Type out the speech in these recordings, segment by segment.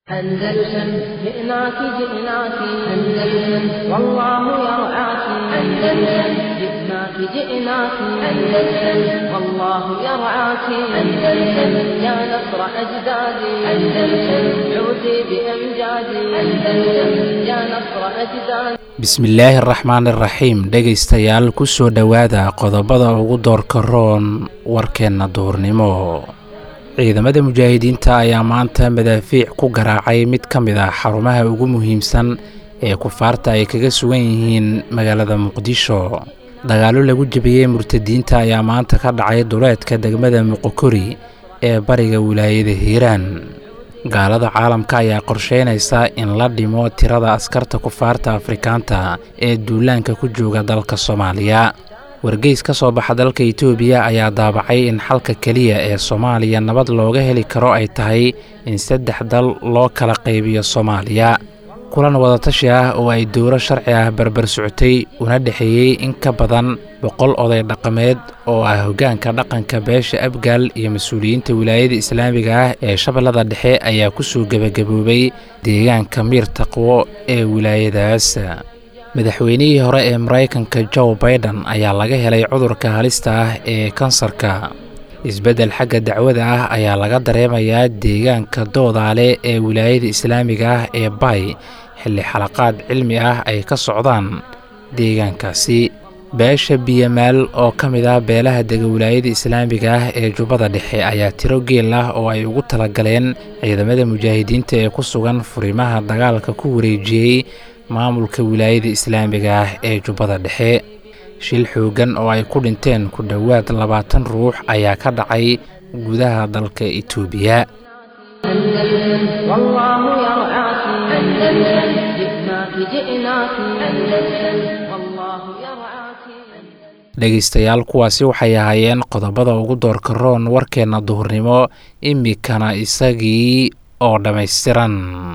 أندلسن جئناك جئناك أندلسن والله يرعاك أندلسن جئناك جئناك أندلسن والله يرعاك أندلسن يا نصر أجدادي أندلسن عودي بأمجادي أندلسن يا نصر أجدادي bismillaahi araxmaan iraxiim dhegaystayaal ku soo dhowaada qodobada ugu doorka roon warkeenna duurnimo ciidamada mujaahidiinta ayaa maanta madaafiic ku garaacay mid ka mid ah xarumaha ugu muhiimsan ee kufaarta ay kaga sugan yihiin magaalada muqdisho dagaallo lagu jebiyey murtadiinta ayaa maanta ka dhacay duleedka degmada muqokori ee bariga wilaayada hiiraan gaalada caalamka ayaa qorsheynaysa in la dhimo tirada askarta kufaarta afrikaanta ee duulaanka ku jooga dalka soomaaliya wargeys ka soo baxa dalka itoobiya ayaa daabacay in xalka keliya ee soomaaliya nabad looga heli karo ay tahay in saddex dal loo kala qaybiyo soomaaliya kulan wadatashi ah oo ay dowlo sharci ah barbar socotay una dhexeeyey in ka badan boqol oday dhaqameed oo ah hoggaanka dhaqanka beesha abgaal iyo mas-uuliyiinta wilaayada islaamiga ah ee shabeellada dhexe ayaa ku soo gebagaboobay deegaanka miir taqwo ee wilaayadaas madaxweynihii hore ee maraykanka joe baiden ayaa laga helay cudurka halista ah ee kansarka isbeddel xagga dacwada ah ayaa laga dareemayaa deegaanka doodaale ee wilaayada islaamiga ah ee bay xilli xalaqaad cilmi ah ay ka socdaan deegaankaasi beesha biyamaal oo ka mid ah beelaha dega wilaayada islaamiga ah ee jubbada dhexe ayaa tiro geel ah oo ay ugu talagaleen ciidamada mujaahidiinta ee ku sugan furimaha dagaalka ku wareejiyey maamulka wilaayada islaamiga ah ee jubbada dhexe shil xooggan oo ay ku dhinteen ku dhowaad labaatan ruux ayaa ka dhacay gudaha dalka itoobiya dhegaystayaal kuwaasi waxay ahaayeen qodobada ugu doorka roon warkeenna duhurnimo imikana isagii oo dhammaystiran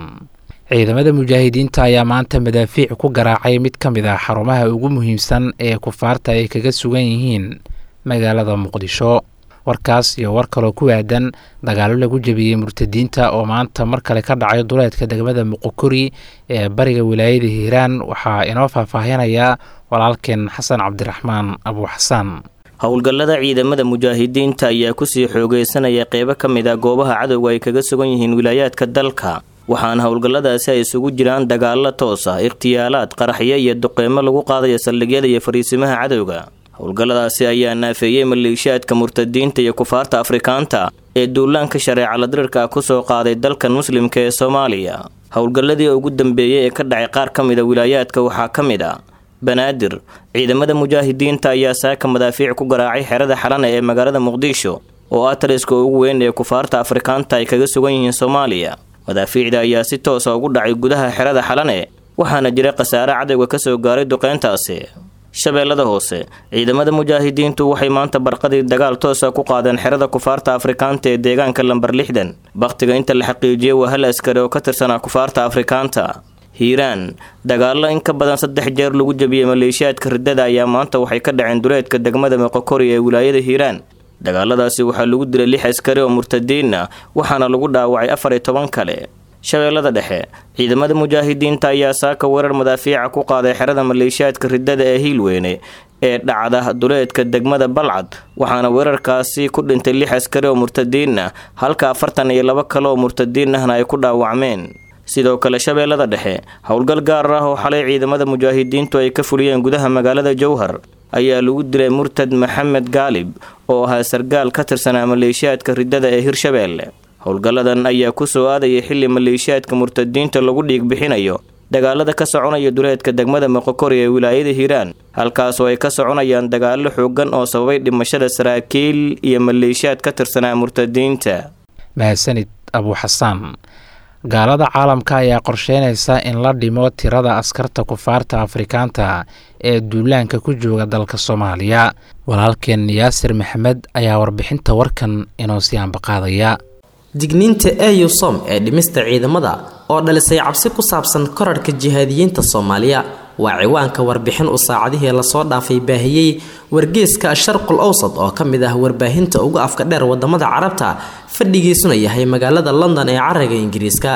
ciidamada mujaahidiinta ayaa maanta madaafiic ku garaacay mid ka mid ah xarumaha ugu muhiimsan ee kufaarta ay kaga sugan yihiin magaalada muqdisho warkaas iyo war kaloo ku aadan dagaallo lagu jebiyey murtadiinta oo maanta mar kale ka dhacay duleedka degmada muqokori ee bariga wilaayada hiiraan waxaa inoo faahfaahinaya walaalkeen xasan cabdiraxmaan abu xasaan howlgallada ciidamada mujaahidiinta ayaa kusii xoogeysanaya qeybo ka mid ah goobaha cadowga ay kaga sugan yihiin wilaayaadka dalka waxaana howlgalladaasi ay isugu jiraan dagaallo toos ah ikhtiyaalaad qaraxyo iyo duqeymo lagu qaadayo saldhigyada iyo fariisimaha cadowga howlgalladaasi ayaa naafeeyey maleeshiyaadka murtadiinta iyo kufaarta afrikaanta ee duulaanka shareecala dirirka ah kusoo qaaday dalkan muslimka ee soomaaliya howlgalladii ugu dambeeyey ee ka dhacay qaar ka mida wilaayaadka waxaa ka mid a banaadir ciidamada mujaahidiinta ayaa saaka madaafiic ku garaacay xerada xalana ee magaalada muqdisho oo ah taliska ugu weyn ee kufaarta afrikaanta ay kaga sugan yihiin soomaaliya madaafiicda ayaa si toosa ugu dhacay gudaha xerada xalane waxaana jira khasaare cadowga ka soo gaaray duqeyntaasi shabeellada hoose ciidamada mujaahidiintu waxay maanta barqadii dagaal toosa ku qaadeen xerada kufaarta afrikaanta ee deegaanka lambar lixdan bakhtiga inta la xaqiijiyey waa hal askari oo ka tirsanaa kufaarta afrikaanta hiiraan dagaallo in ka badan saddex jeer lagu jebiyey maleeshiyaadka riddada ayaa maanta waxay ka dhaceen duleedka degmada meqokori ee wilaayada hiiraan dagaaladaasi waxaa lagu dilay lix askari oo murtadiin ah waxaana lagu dhaawacay afar iyo toban kale shabeellada dhexe ciidamada mujaahidiinta ayaa saaka weerar madaafiica ku qaaday xerada maleeshiyaadka riddada ee hiilweyne ee dhacda duleedka degmada balcad waxaana weerarkaasi ku dhintay lix askari oo murtadiin ah halka afartan iyo labo kale oo murtadiin ahna ay ku dhaawacmeen sidoo kale shabeellada dhexe howlgal gaar ah oo xalay ciidamada mujaahidiintu ay ka fuliyeen gudaha magaalada jowhar ayaa lagu dilay murtad maxamed gaalib oo ahaa sargaal ka tirsanaa maleeshiyaadka riddada ee hirshabeelle howlgalladan ayaa ku soo aadaya xilli maleeshiyaadka murtadiinta lagu dhiig bixinayo dagaalada ka soconaya duleedka degmada moqokori ee wilaayada hiiraan halkaasoo ay ka soconayaan dagaallo xoogan oo sababay dhimashada saraakiil iyo maleeshiyaad ka tirsanaa murtadiinta mahadsanid abu xasaan gaalada caalamka ayaa qorsheynaysa in la dhimo tirada askarta kufaarta afrikaanta ee duulaanka ku jooga dalka soomaaliya walaalkeen yaasir maxamed ayaa warbixinta warkan inoo sii ambaqaadaya digniinta eusom ee dhimista ciidamada oo dhalisay cabsi ku saabsan korarhka jihaadiyiinta soomaaliya waa ciwaanka warbixin uu saacadihii lasoo dhaafay baahiyey wargeeska sharqul awsad oo ka mid ah warbaahinta ugu afka dheer wadamada carabta fadhigiisuna yahay magaalada london ee caraga ingiriiska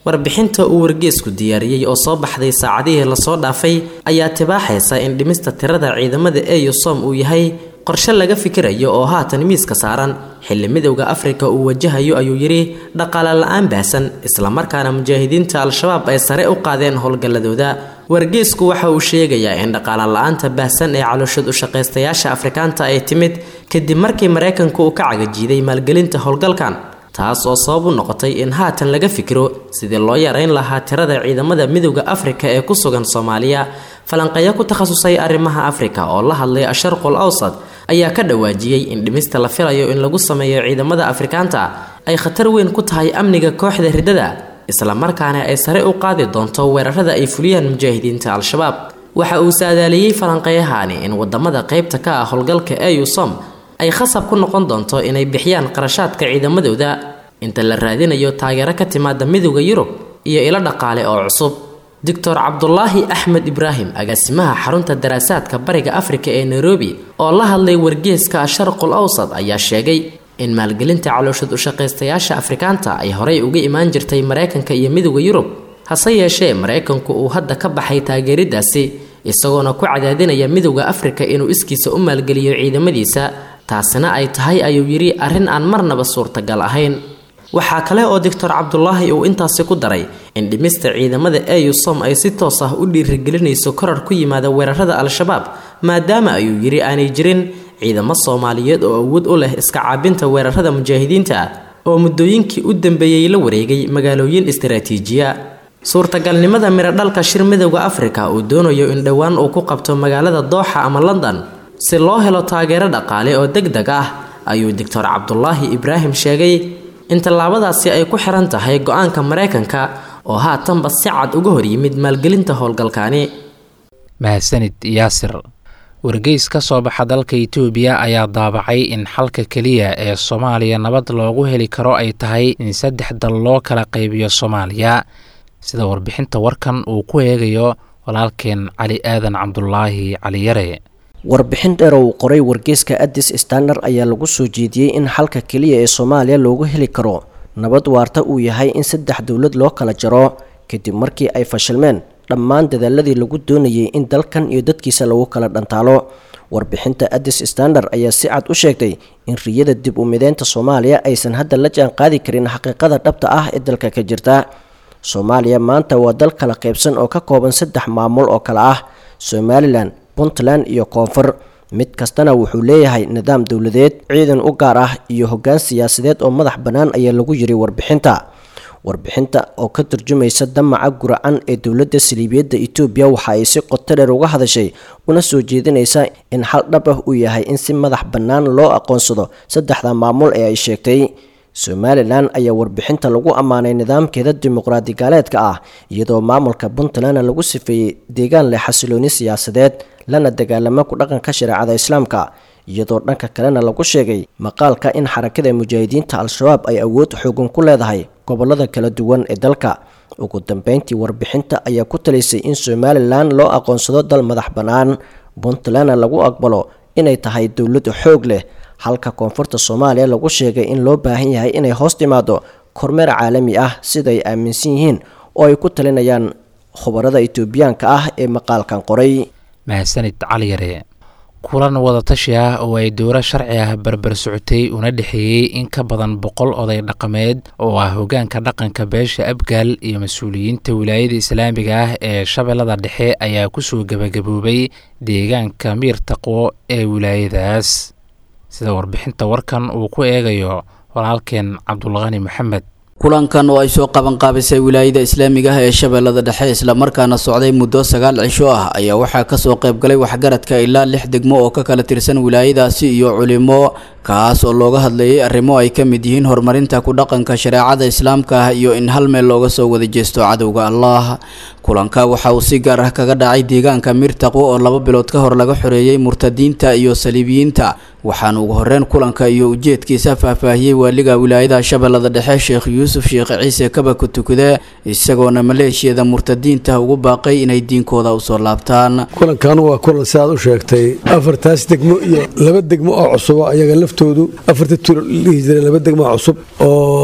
warbixinta uu wargeesku diyaariyey oo soo baxday saacadihii lasoo dhaafay ayaa tibaaxaysa in dhimista tirada ciidamada eusom uu yahay qorshe laga fikirayo oo haatan miiska saaran xilli midowda afrika uu wajahayo ayuu yidhi dhaqaale la-aan baahsan islamarkaana mujaahidiinta al-shabaab ay sare u qaadeen howlgalladooda wargeesku waxa uu sheegayaa in dhaqaale la-aanta baahsan ee calooshad u shaqaystayaasha afrikaanta ay timid kadib markii maraykanku uu ka cagajiiday maalgelinta howlgalkan taas oo sabab u noqotay in haatan laga fikiro sidii loo yareyn lahaa tirada ciidamada midowda afrika ee ku sugan soomaaliya falanqeeyo ku takhasusay arrimaha afrika oo la hadlay asharqul awsad ayaa ka dhawaajiyey in dhimista la filayo in lagu sameeyo ciidamada afrikaanta ay khatar weyn ku tahay amniga kooxda riddada islamarkaana ay sare u qaadi doonto weerarada ay fuliyaan mujaahidiinta al-shabaab waxa uu saadaaliyey falanqeeyahani in wadamada qeybta ka ah howlgalka eusom ay khasab ku noqon doonto inay bixiyaan qarashaadka ciidamadooda inta la raadinayo taageero ka timaada midowda yurub iyo ilo dhaqaale oo cusub doctor cabdulaahi axmed ibraahim agaasimaha xarunta daraasaadka bariga afrika ee nairobi oo la hadlay wargeeska sharqul awsad ayaa sheegay in maalgelinta calooshad ushaqaystayaasha afrikaanta ay horey uga imaan jirtay maraykanka iyo midowda yurub hase yeeshee maraykanku uu hadda ka baxay taageeridaasi isagoona ku cadaadinaya midowda afrika inuu iskiisa u maalgeliyo ciidamadiisa taasina ay tahay ayuu yidhi arrin aan marnaba suurtagal ahayn waxaa kale oo doctor cabdulaahi uu intaasi ku daray in dhimista ciidamada eusom ay si toos ah u dhiirigelinayso korar ku yimaada weerarada al-shabaab maadaama ayuu yidhi aanay jirin ciidamo soomaaliyeed oo awood u leh iska caabinta weerarada mujaahidiinta oo muddooyinkii u dambeeyey la wareegay magaalooyin istaraatiijiya suurtagalnimada miradhalka shir midowda afrika uu doonayo in dhowaan uu ku qabto magaalada dooxa ama london si loo helo taageero dhaqaale oo deg deg ah ayuu doctor cabdulaahi ibraahim sheegay in tallaabadaasi ay ku xiran tahay go-aanka maraykanka oo haatanba si cad uga hor yimid maalgelinta howlgalkaani mahadsanid yaasir wargeys ka soo baxa dalka itoobiya ayaa daabacay in xalka keliya ee soomaaliya nabad loogu heli karo ay tahay in saddex dal loo kala qaybiyo soomaaliya sida warbixinta warkan uu ku eegayo walaalkeen cali aadan cabdulaahi caliyare warbixin dheer oo uu qoray wargeyska addis standard ayaa lagu soo jeediyey in xalka keliya ee soomaaliya loogu heli karo nabad waarta uu yahay in saddex dowlad loo kala jaro kadib markii ay fashilmeen dhammaan dadaaladii lagu doonayay in dalkan iyo dadkiisa lagu kala dhantaalo warbixinta addis standard ayaa si cad u sheegtay in riyada dib u mideynta soomaaliya aysan hadda la jaan qaadi karin xaqiiqada dhabta ah ee dalka ka jirta soomaaliya maanta waa dal kala qaybsan oo ka kooban saddex maamul oo kale ah somalilan puntland iyo koonfur mid kastana wuxuu leeyahay nidaam dowladeed ciidan u gaar ah iyo hoggaan siyaasadeed oo madax bannaan ayaa lagu yiri warbixinta warbixinta oo ka turjumaysa damaca guracan ee dowladda saliibiyadda etoobiya waxa ay si qoto dheer uga hadashay una soo jeedinaysa in xal dhab ah uu yahay in si madax bannaan loo aqoonsado saddexda maamul ee ay sheegtay somalilan ayaa warbixinta lagu ammaanay nidaamkeeda dimuqraadi gaaleedka ah iyadoo maamulka puntlandna lagu sifeeyey deegaan leh xasilooni siyaasadeed lana dagaalamo ku dhaqanka shareecada islaamka iyadoo dhanka kalena lagu sheegay maqaalka in xarakada mujaahidiinta al-shabaab ay awood xoogan ku leedahay gobolada kala duwan ee dalka ugu dambeyntii warbixinta ayaa ku talisay in somalilan loo aqoonsado dal madax bannaan puntlandna lagu aqbalo inay tahay dowlad xoog leh halka koonfurta soomaaliya lagu sheegay in loo baahan yahay inay hoos timaado kormeer caalami ah siday aaminsan yihiin oo ay ku talinayaan khubarada itoobiyaanka ah ee maqaalkan qoray mahadsanid caliyare kulan wadatashi ah oo ay dowlo sharci ah barbar socotay una dhexeeyey in ka badan boqol oday dhaqameed oo ah hogaanka dhaqanka beesha abgaal iyo mas-uuliyiinta wilaayada islaamiga ah ee shabeellada dhexe ayaa kusoo gebagaboobay deegaanka miir taqwo ee wilaayadaas sida warbixinta warkan uu ku eegayo walaalkeen cabdulqani maxamed kulankan oo ay soo qabanqaabisay wilaayada islaamiga ah ee shabeellada dhexe islamarkaana socday muddo sagaal cisho ah ayaa waxaa kasoo qaybgalay waxgaradka ilaa lix degmo oo ka kala tirsan wilaayadaasi iyo culimo kaas oo looga hadlayay arrimo ay ka mid yihiin horumarinta ku dhaqanka shareecada islaamka ah iyo in hal meel looga soo wada jeesto cadowga allah kulanka waxa uu si gaar ah kaga dhacay deegaanka mirtaqwo oo laba bilood ka hor laga xoreeyey murtadiinta iyo saliibiyiinta waxaana ugu horreyn kulanka iyo ujeedkiisa faahfaahiyey waaliga wilaayada shabeellada dhexe sheekh yuusuf sheekh ciise kabaka tukade isagoona maleeshiyada murtadiinta ugu baaqay inay diinkooda usoo laabtaan kulankan waa kulan si aad u sheegtay afartaas degmo iyo laba degmo oo cusubo ayaga laftoodu afarta tulo dhihi jira laba degmo cusub oo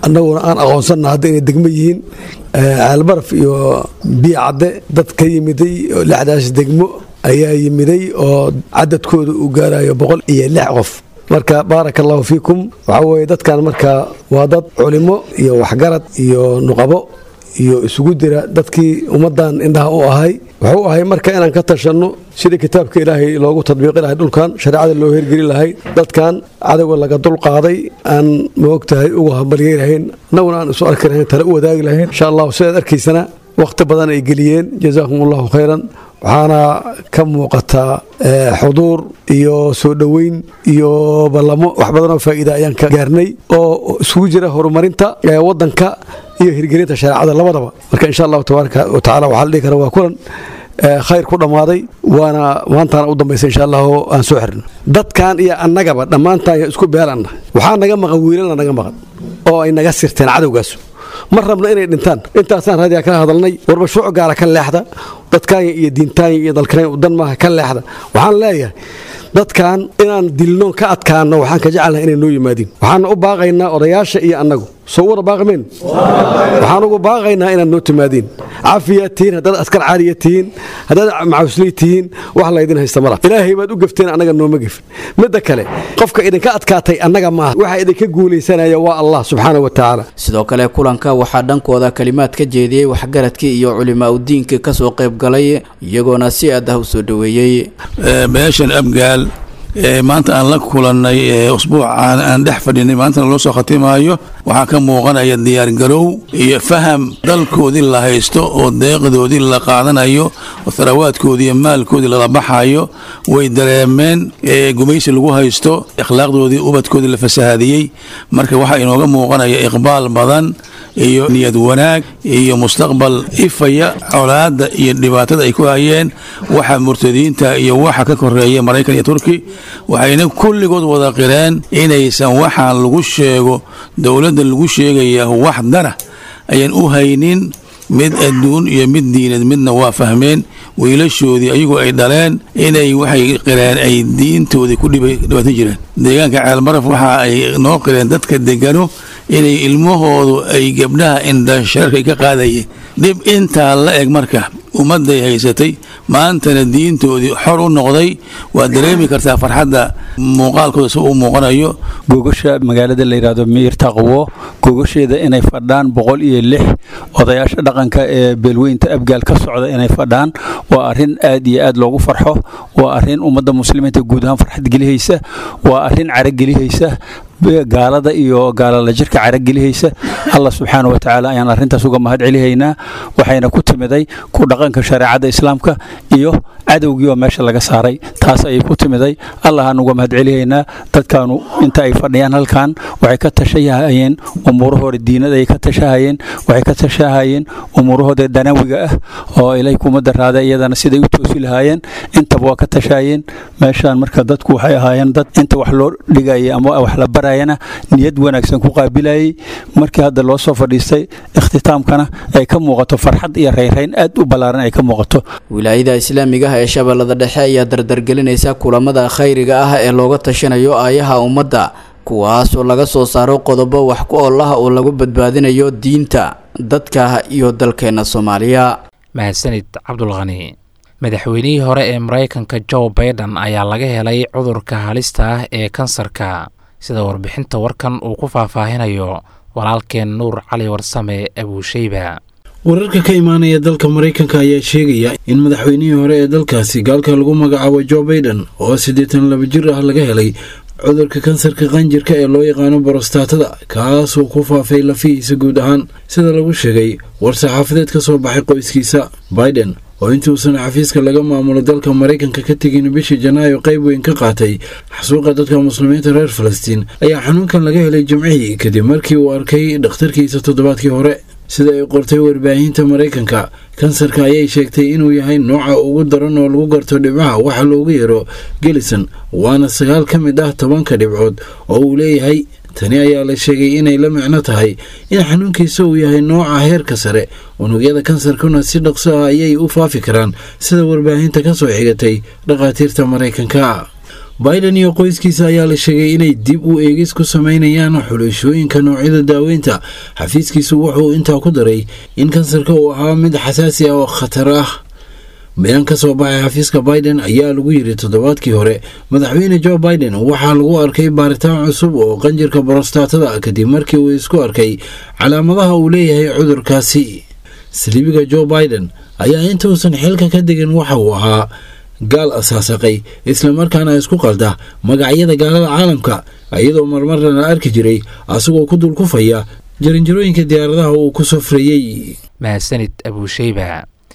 annaguna aan aqoonsanna hadda inay degmo yihiin caalbaraf iyo biyo cadde dad ka yimiday lixdaas degmo ayaa yimiday oo cadadkooda uu gaarayo boqol iyo lix qof marka baaraka allahu fiikum waxaa weeye dadkan marka waa dad culimo iyo waxgarad iyo nuqabo iyo isugu dira dadkii ummaddan indhaha u ahay wuxuu ahay marka inaan ka tashanno sidii kitaabka ilaahay loogu tadbiiqi lahay dhulkan shareecada loo hergeli lahay dadkan cadowga laga dulqaaday aan maogtahay uga hambalyeelahayn annaguna aan isu arki lahayn tale u wadaagi lahayn insha allahu sidaad arkaysana wakhti badan ay geliyeen jazaakum allahu khayran waxaana ka muuqataa xuduur iyo soo dhoweyn iyo ballamo wax badanoo faa'iida ayaan ka gaarnay oo isugu jira horumarinta waddanka iyo hirgelinta shareecada labadaba marka insha allahu tabaaraka wa tacala waxaa la dhihi kara waa kulan khayr ku dhammaaday waana maantaana u dambaysa insha allahu aan soo xirno dadkan iyo annagaba dhammaantaan isku beelanna waxaa naga maqan wiilana naga maqan oo ay naga sirteen cadowgaas ma rabno inay dhintaan intaasaan raadiyaa kala hadalnay warba shuuc gaara ka leexda dadkaanya iyo diintaanya iyo dalkanayn dan maaha ka leexda waxaan leeyahay dadkan inaan dilno ka adkaano waxaan ka jecelnahay inay noo yimaadiin waxaana u baaqaynaa odayaasha iyo annagu soo wada baaqmeen waxaan ugu baaqaynaa inaad noo timaadiin cafiyaad tihiin haddaad askar caaliya tihiin haddaad macawisley tihiin wax laydin haysta mala ilaahay baad u gefteen annaga nooma gefin midda kale qofka idinka adkaatay annaga maaha waxa idinka guulaysanaya waa allah subxaana wa tacaala sidoo kale kulanka waxaa dhankooda kalimaad ka jeediyey waxgaradkii iyo culimaa udiinka kasoo qayb galay iyagoona si aad ah u soo dhoweeyey beeshan abgaal maanta aan la kulannay usbuucaan aan dhex fadhinay maantana loo soo khatimaayo waxaa ka muuqanaya diyaargarow iyo faham dalkoodii la haysto oo deeqdoodii la qaadanayo oo tharawaadkoodii iyo maalkoodii lala baxayo way dareemeen gumaysi lagu haysto akhlaaqdoodii ubadkoodii la fasahadiyey marka waxaa inooga muuqanaya iqbaal badan iyo niyad wanaag iyo mustaqbal ifaya colaadda iyo dhibaatada ay ku hayeen waxa murtadiinta iyo waxa ka koreeya maraykan iyo turki waxayna kulligood wada qireen inaysan waxaan lagu sheego dowladda lagu sheegaya wax dana ayaan u haynin mid adduun iyo mid diinad midna waa fahmeen wiilashoodii ayagoo ay dhaleen inay waxay qireen ay diintoodii ku dhibaatan jireen deegaanka ceelmaraf waxa ay noo qireen dadka degano inay ilmahoodu ay gabdhaha indhashareerka ka qaadayeen dhib intaa la eg marka ummadday haysatay maantana diintoodii xor u noqday waad dareemi kartaa farxadda muuqaalkooda si uu muuqanayo gogasha magaalada la yidhaahdo miir taqwo gogasheeda inay fadhaan boqol iyo lix odayaasha dhaqanka ee beelweynta abgaal ka socda inay fadhaan waa arrin aad iyo aad loogu farxo waa arrin ummadda muslimiinta guud ahaan farxad gelihaysa waa arrin caragelihaysa gaalada iyo gaalala jirka caragelihaysa allah subxaana wa tacaala ayaan arrintaas uga mahad celihaynaa waxayna ku timiday ku dhaqanka shareecadda islaamka iyo cadowgii oo meesha laga saaray taas ayay ku timiday allahaan uga mahad celihaynaa dadkaanu inta ay fadhiyaan halkan waxay ka tashahayeen umuurahooda diinada ay ka tashahayeen waxay ka tashahayeen umuurahooda danawiga ah oo ilay kuma daraada iyadana siday u toosi lahaayeen intaba waa ka tashahayeen meeshaan marka dadku waxay ahaayeen dad inta wax loo dhigayay ama wax la barayana niyad wanaagsan ku qaabilayay markii hadda loo soo fadhiistay ikhtitaamkana ay ka muuqato farxad iyo rayrayn aad u ballaaran ay ka muuqato wilaayada islaamiga ah ee shabeellada dhexe ayaa dardargelinaysa kulamada khayriga ah ee looga tashanayo aayaha ummadda kuwaas oo laga soo saaro qodobo wax ku oolaha oo lagu badbaadinayo diinta dadka iyo dalkeenna soomaaliya mahadsanid cabdulkhani madaxweynihii hore ee maraykanka joe baiden ayaa laga helay cudurka halista ah ee kansarka sida warbixinta warkan uu ku faahfaahinayo walaalkeen nuur cali warsame abuusheyba wararka ka imaanaya dalka maraykanka ayaa sheegaya in madaxweynihii hore ee dalkaasi gaalka lagu magacaabo joe baiden oo siddeetan laba jir ah laga helay cudurka kansarka qanjirka ee loo yaqaano borostatada kaasoo ku faafay lafihiisa guud ahaan sida lagu sheegay war-saxaafadeed ka soo baxay qoyskiisa baiden oo intuusan xafiiska laga maamulo dalka maraykanka ka tegin bishii janaayo qayb weyn ka qaatay xasuuqa dadka muslimiinta reer falastiin ayaa xanuunkan laga helay jimcihii kadib markii uu arkay dhakhtarkiisa toddobaadkii hore sida ay qortay warbaahinta maraykanka kansarka ayay sheegtay inuu yahay nooca ugu daran oo lagu garto dhibcaha waxa loogu yeero gelison waana sagaal ka mid ah tobanka dhibcood oo uu leeyahay tani ayaa la sheegay inay la micno tahay in xanuunkiisa uu yahay nooca heerka sare unugyada kansarkuna si dhaqso ah ayay u faafi karaan sida warbaahinta ka soo xigatay dhakhaatiirta maraykanka biden iyo qoyskiisa ayaa la sheegay inay dib u eegis ku sameynayaan xulashooyinka noocyada daaweynta xafiiskiisu wuxuu intaa ku daray in kansarka uu ahaa mid xasaasi ah oo khatar ah bayaan ka soo baxay xafiiska biden ayaa lagu yidhi toddobaadkii hore madaxweyne jo biden waxaa lagu arkay baaritaan cusub oo qanjirka borostatada kadib markii uu isku arkay calaamadaha uu leeyahay cudurkaasi saliibiga jo biden ayaa intuusan xilka ka degin waxa uu ahaa gaal asaasaqay islamarkaana isku qalda magacyada gaalada caalamka iyadoo marmarna la arki jiray asagoo ku dulkufaya jarinjarooyinka diyaaradaha uu ku safrayey mahadsanid abuusheyba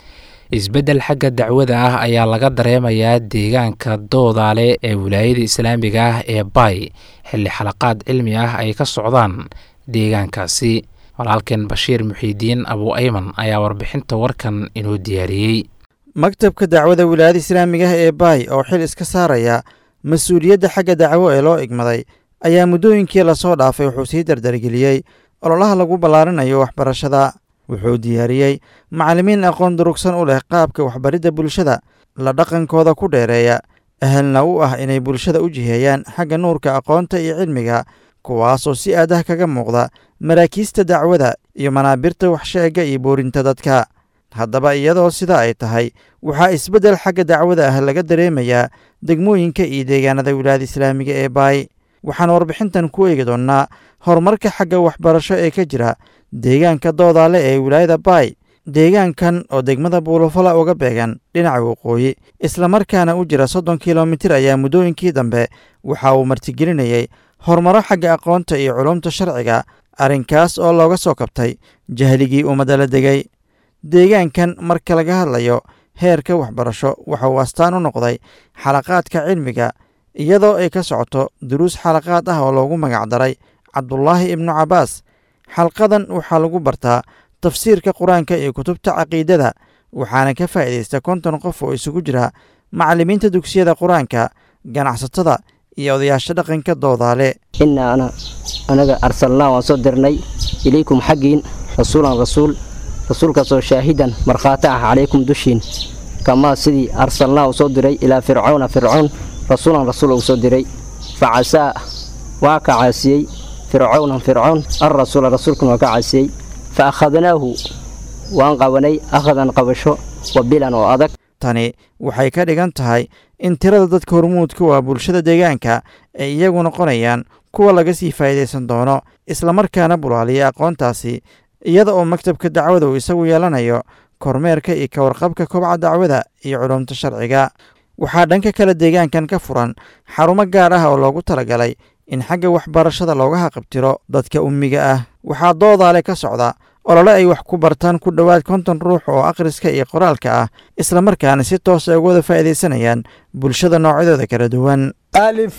isbeddel xagga dacwada ah ayaa laga dareemayaa deegaanka doodaale ee wilaayada islaamiga ah ee bay xilli xalaqaad cilmi ah ay ka socdaan deegaankaasi walaalkeen bashiir muxiidiin abuu ayman ayaa warbixinta warkan inoo diyaariyey maktabka dacwada wilaayada islaamiga ah ee baay oo xil iska saaraya mas-uuliyadda xagga dacwo ee loo igmaday ayaa muddooyinkii lasoo dhaafay wuxuu sii dardargeliyey ololaha lagu ballaarinayo waxbarashada wuxuu diyaariyey macallimiin aqoon durugsan u leh qaabka waxbaridda bulshada la dhaqankooda ku dheereeya ahalna u ah inay bulshada u jiheeyaan xagga nuurka aqoonta iyo cilmiga kuwaasoo si aadah kaga muuqda maraakiista dacwada iyo manaabirta waxsheegga iyo boorinta dadka haddaba iyadoo sida ay tahay waxaa isbeddel xagga dacwada ah laga dareemayaa degmooyinka iyo deegaanada wilaayada islaamiga ee baay waxaan warbixintan ku eegi doonnaa horumarka xagga waxbarasho ee ka jira deegaanka doodaale ee wilaayada baay deegaankan oo degmada buulafala uga beegan dhinaca waqooyi islamarkaana u jira soddon kilomitir ayaa muddooyinkii dambe waxa uu martigelinayey horumaro xagga aqoonta iyo culumta sharciga arrinkaas oo looga soo kabtay jahligii ummadda la degay deegaankan marka laga hadlayo heerka waxbarasho waxa uu astaan u noqday xalaqaadka cilmiga iyadoo ay ka socoto duruus xalaqaad ah oo loogu magacdaray cabdulaahi ibnu cabbaas xalqadan waxaa lagu bartaa tafsiirka qur-aanka iyo kutubta caqiidada waxaana ka faa'iidaysta konton qof oo isugu jira macallimiinta dugsiyada qur-aanka ganacsatada iyo odayaasha dhaqanka doodaale innaa ana anaga arsalnaa waan soo dirnay ilaykum xaggiin rasuulan rasuul rasuulkaasoo shaahidan markhaati ah calaykum dushiin kamaa sidii arsalnaa uu soo diray ilaa fircawna fircown rasuulan rasuul uu soo diray fa casaa waa ka caasiyey fircawnan fircown alrasuula rasuulkan waa ka caasiyey fa akhadnaahu waan qabanay akhadan qabasho wabilan oo adag tani waxay ka dhigan tahay in tirada dadka hormuudka waa bulshada deegaanka ay iyagu noqonayaan kuwa laga sii faa'iidaysan doono islamarkaana bulaaliya aqoontaasi iyada oo maktabka dacwada uu isagu yeelanayo kormeerka iyo ka warqabka kobca dacwada iyo culumta sharciga waxaa dhanka kale deegaankan ka furan xarumo gaar ah oo loogu talagalay in xagga waxbarashada looga haqabtiro dadka ummiga ah waxaa doodaale ka socda olole ay wax ku bartaan ku dhowaad konton ruux oo akhriska iyo qoraalka ah islamarkaana si toosa uga wada faa'iidaysanayaan bulshada noocyadooda kala duwan ألف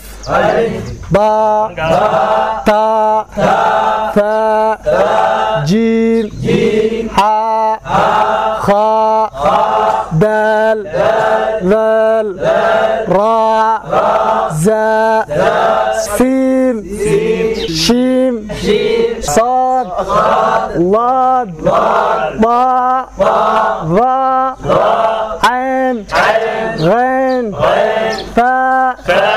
باء تاء ثاء جيم حاء خاء دال ذال راء زاء سين شيم صاد ضاد ضاء ظاء عين غين فاء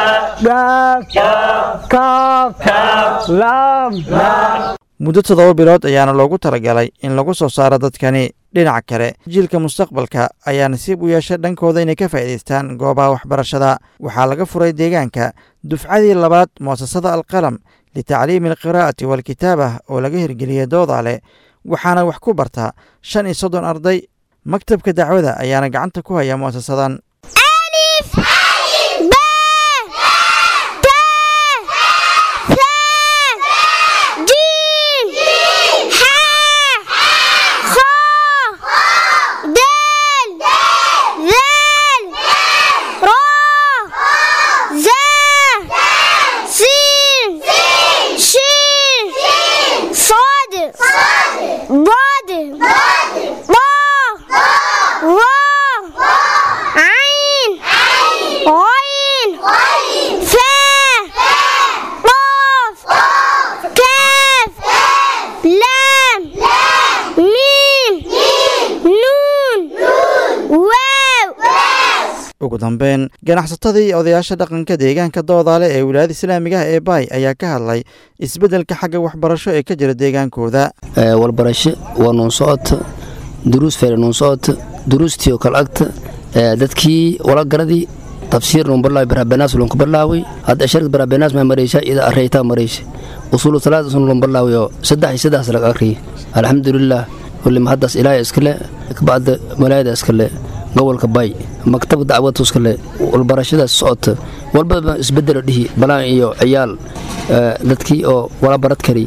muddo toddoba bilood ayaana loogu talagalay in lagu soo saaro dadkani dhinaca kale jiilka mustaqbalka ayaa nasiib u yeeshay dhankooda inay ka faa'iidaystaan goobaha waxbarashada waxaa laga furay deegaanka dufcadii labaad mu'asasada alqalam litacliimi alqiraa'ati waalkitaabah oo laga hirgeliyey doodaale waxaana wax ku bartaa shan iyo soddon arday maktabka dacwada ayaana gacanta ku haya mu'asasadan ضاد ضا را عين ugu dambeyn ganacsatadii iyo odayaasha dhaqanka deegaanka doodaale ee wilaayada islaamiga ah ee baay ayaa ka hadlay isbeddelka xagga waxbarasho ee ka jira deegaankooda walbarasho waa nuun socota duruus fere nuun socota duruustii oo kale agta dadkii walagaradii tafsiir nuun barlaaway barabenaas lunku barlaaway hadda sharad barabenaas maa maraysa ida areytaa maraysa usuulu salaad sun lun barlaaway oo saddex iyo saddex laga akhriyay alxamdulilah wali mahaddaas ilaahay iskale kabacda malaayada iskale gobolka bay maktab dacwadu iskale walbarashadaas socota walbaba isbedelo dhihi balaan iyo ciyaal dadkii oo wala barad kari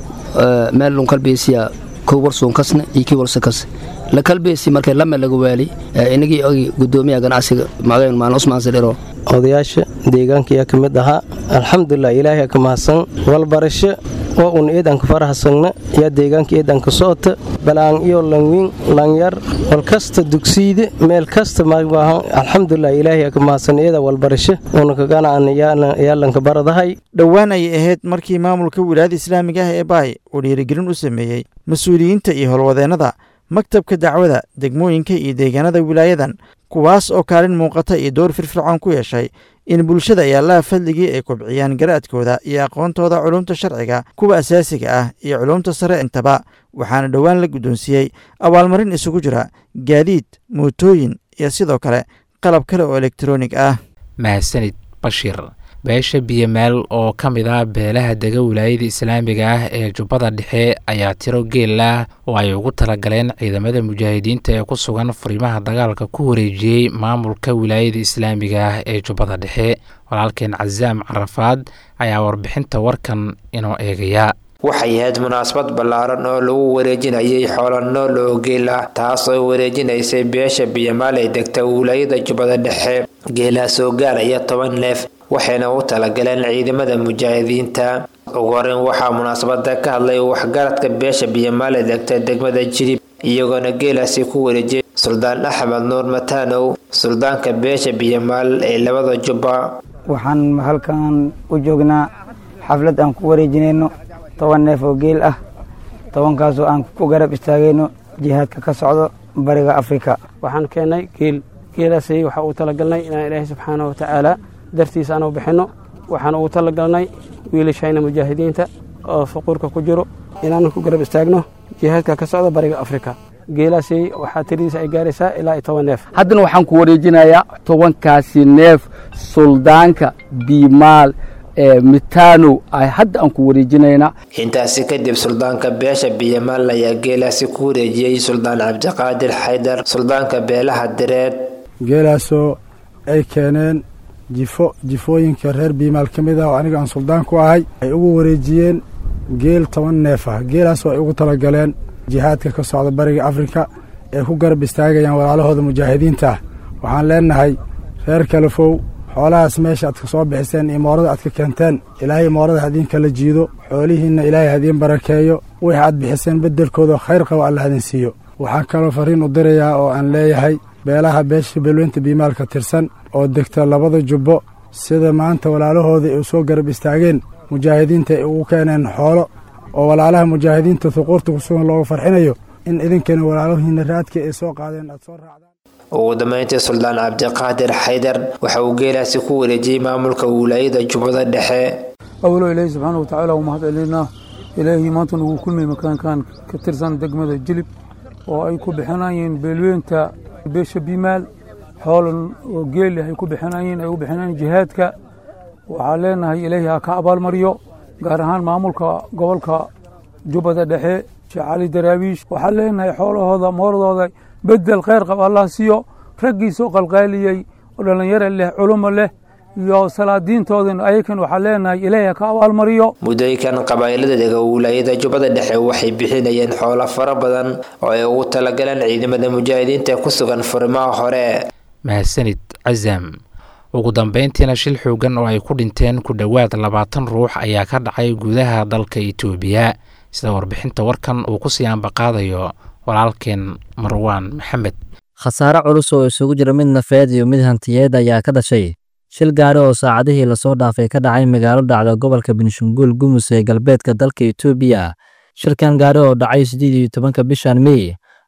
meel lun kalbeysiya kow warsuun kasne iyo kii warsa kas la kalbeysi markay lame laga waali inagii ogi gudoomiyaha ganacsiga magayn maalin usmaan sadhiro odayaasha deegaanka ayaa ka mid ahaa alxamdulilah ilaahay ka mahadsan walbarasho oo un eedanka farahasagna yaa deegaanka eedanka socota balaan iyo langwiin langyar walkasta dugsiide meel kasta maahan alxamdulilah ilaahay ka mahadsan eeda walbarasho una kaganaan yaalanka baradahay dhowaan ayay ahayd markii maamulka wilaayada islaamiga ah ee baay uu dhiirigelin u sameeyey mas-uuliyiinta iyo howlwadeennada maktabka dacwada degmooyinka iyo deegaanada wilaayadan kuwaas oo kaalin muuqata iyo door firfircoon ku yeeshay in bulshada ay allaha fadligii ay kobciyaan garaadkooda iyo aqoontooda culumta sharciga kuwa asaasiga ah iyo culumta sare intaba waxaana dhowaan la guddoonsiiyey abaalmarin isugu jira gaadiid mootooyin iyo sidoo kale qalab kale oo elektaroonig ah mahadsanid bashir beesha biyomeel oo ka mid ah beelaha dega wilaayada islaamiga ah ee jubbada dhexe ayaa tiro geel ah oo ay ugu talagaleen ciidamada mujaahidiinta ee ku sugan furimaha dagaalka ku wareejiyey maamulka wilaayada islaamiga ah ee jubbada dhexe walaalkeen casaam carafaad ayaa warbixinta warkan inoo eegaya waxay ahayd munaasabad ballaaran oo lagu wareejinayay xoolo nool oo geel ah taas oo wareejinaysay beesha biyamaal ee degta wilaayada jubbada dhexe geelaas oo gaaraya toban neef waxayna u talagaleen ciidamada mujaahidiinta ugu horeyn waxaa munaasabada ka hadlay waxgaradka beesha biyamaal ee degta degmada jirib iyagoona geelaasi ku wareejiyay suldaan axmed nuur mataanow suldaanka beesha biyamaal ee labada jubba waxaan halkan u joognaa xaflad aan ku wareejinayno toban neef oo geel ah tobankaasoo aan ku garab istaagayno jihaadka ka socdo bariga afrika waxaan keennay geel geelaasi waxaa uu talagalnay inaan ilaahay subxaana wa tacaala dartiisa aanu bixinno waxaan ugu talagalnay wiilashayna mujaahidiinta oo fuquurka ku jiro inaan ku garab istaagno jihaadka ka socda bariga afrika geelaasi waxaa tiradiisa ay gaaraysaa ilaa iyo toban neef haddana waxaan ku wareejinayaa tobankaasi neef suldaanka biimaal ee mitanow ay hadda aan ku wareejinaynaa intaasi kadib suldaanka beesha biyamaal ayaa geelaasi ku wareejiyey suldaan cabdiqaadir xaydar suldaanka beelaha direed geelaasoo ay keeneen jifo jifooyinka reer biimaal ka mid ah oo aniga aan suldaan ku ahay ay ugu wareejiyeen geel toban neef ah geelaasoo ay ugu talagaleen jihaadka ka socda bariga afrika ee ku garab istaagayaan walaalahooda mujaahidiinta ah waxaan leenahay reer kalafow xoolahaas meesha aad ka soo bixiseen imoorada aad ka keenteen ilaahay imoorada hadiin kala jiido xoolihiinna ilaahay hadiin barakeeyo wixii aad bixiseen beddelkooda khayr qaba alla hadin siiyo waxaan kaloo fariin u dirayaa oo aan leeyahay beelaha beesha beelweynta biimaalka tirsan oo degta labada jubbo sida maanta walaalahooda ay u soo garab istaageen mujaahidiinta ay ugu keeneen xoolo oo walaalaha mujaahidiinta huquurta ku sugan looga farxinayo in idinkana walaalahiina raadka ay soo qaadeen aad soo raacdaan ugu dambeyntii suldaan cabdiqaadir xaydar waxa uu geelaasi ku wareejiyey maamulka wilaayada jubbada dhexe awalo ilaahi subxaana wa tacaala u mahad celinaa ilaahii maanta nugu kulmay makaankan ka tirsan degmada jilib oo ay ku bixinayeen beelweynta beesha bimaal xoolan oo geeli ay ku bixinayeen ay u bixinayeen jihaadka waxaa leenahay ilaahi ha ka abaalmariyo gaar ahaan maamulka gobolka jubbada dhexe sheekh cali daraawiish waxaa leenahay xoolahooda mooradooda bedel kheyr qab allah siiyo raggiisoo qalqaaliyey oo dhallinyaro leh culumo leh iyo salaadiintoodan ayakan waxaa leenahay ilaahi ha ka abaalmariyo muddooyinkan qabaa'ilada dega wilaayada jubbada dhexe waxay bixinayeen xoolo fara badan oo ay ugu talagaleen ciidamada mujaahidiinta ku sugan furimaha hore mahadsanid casam ugu dambeyntiina shil xoogan oo ay ku dhinteen ku dhowaad labaatan ruux ayaa ka dhacay gudaha dalka itoobiya sida warbixinta warkan uu ku sii ambaqaadayo walaalkeen marwaan maxamed khasaare culus oo isugu jira mid nafeed iyo mid hantiyeed ayaa ka dhashay shil gaari oo saacadihii lasoo dhaafay ka dhacay magaalo dhacda gobolka benshanguul gumus ee galbeedka dalka itoobiya shilkan gaari oo dhacay siddeed iyo tobanka bishan mey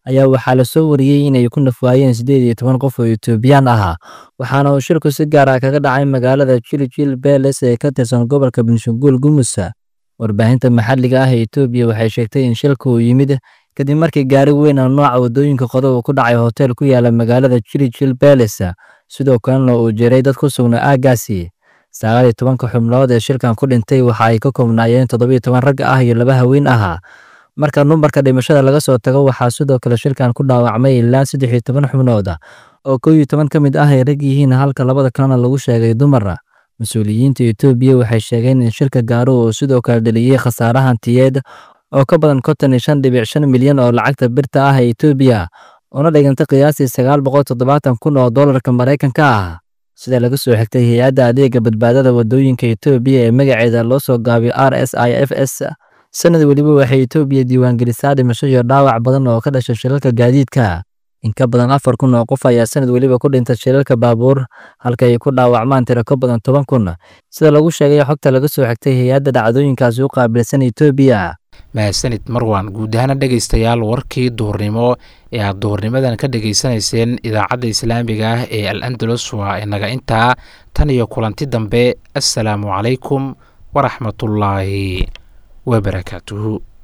ayaa waxaa la soo wariyey inay ku nafwaayeen siddeed iyo toban qof oo etoobiyaan ahaa waxaana uu shilku si gaar ah kaga dhacay magaalada jiljil beles ee ka tirsan gobolka benshaguul gumusa warbaahinta maxalliga ah ee etoobiya waxay sheegtay in shilku uu yimid kadib markii gaari weyn oo nooca waddooyinka qodo uu ku dhacay hotel ku yaala magaalada jiljil beles sidoo kalena uu jiray dad ku sugnaa aaggaasi sagaal iyo tobanka xubnood ee shilkan ku dhintay waxa ay ka koobnaayeen toddobiyo toban rag ah iyo laba haween ahaa marka numbarka dhimashada laga soo tago waxaa sidoo kale shilkan ku dhaawacmay ilaa saddex iyo toban xubnood oo kow iyo toban ka mid ah ay rag yihiin halka labada kalena lagu sheegay dumar mas-uuliyiinta etoobiya waxay sheegeen in shilka gaaro uu sidoo kale dhaliyey khasaare hantiyeed oo ka badan konton iyo shan dhibic shan milyan oo lacagta birta ah ee etoobiya una dhigantay qiyaastii sagaal boqol toddobaatan kun oo doolarka maraykanka ah sida laga soo xigtay hay-adda adeega badbaadada waddooyinka etoobiya ee magaceeda loo soo gaabiyo r s i f s sanad weliba waxay etoobiya diiwaangelisaa dhimasho iyo dhaawac badan oo ka dhashay shilalka gaadiidka in ka badan afar kun oo qof ayaa sanad weliba ku dhinta shilalka baabuur halka ay ku dhaawacmaan tiro ka badan toban kun sida lagu sheegay xogta laga soo xigtay hay-adda dhacdooyinkaasi u qaabilsan etoobiya mahadsanid marwan guud ahaana dhegaystayaal warkii duhurnimo ee aad duhurnimadan ka dhegaysanayseen idaacadda islaamiga ah ee al andalus waa inaga intaa tan iyo kulanti dambe assalaamu calaykum waraxmatullaahi wabarakaatuhu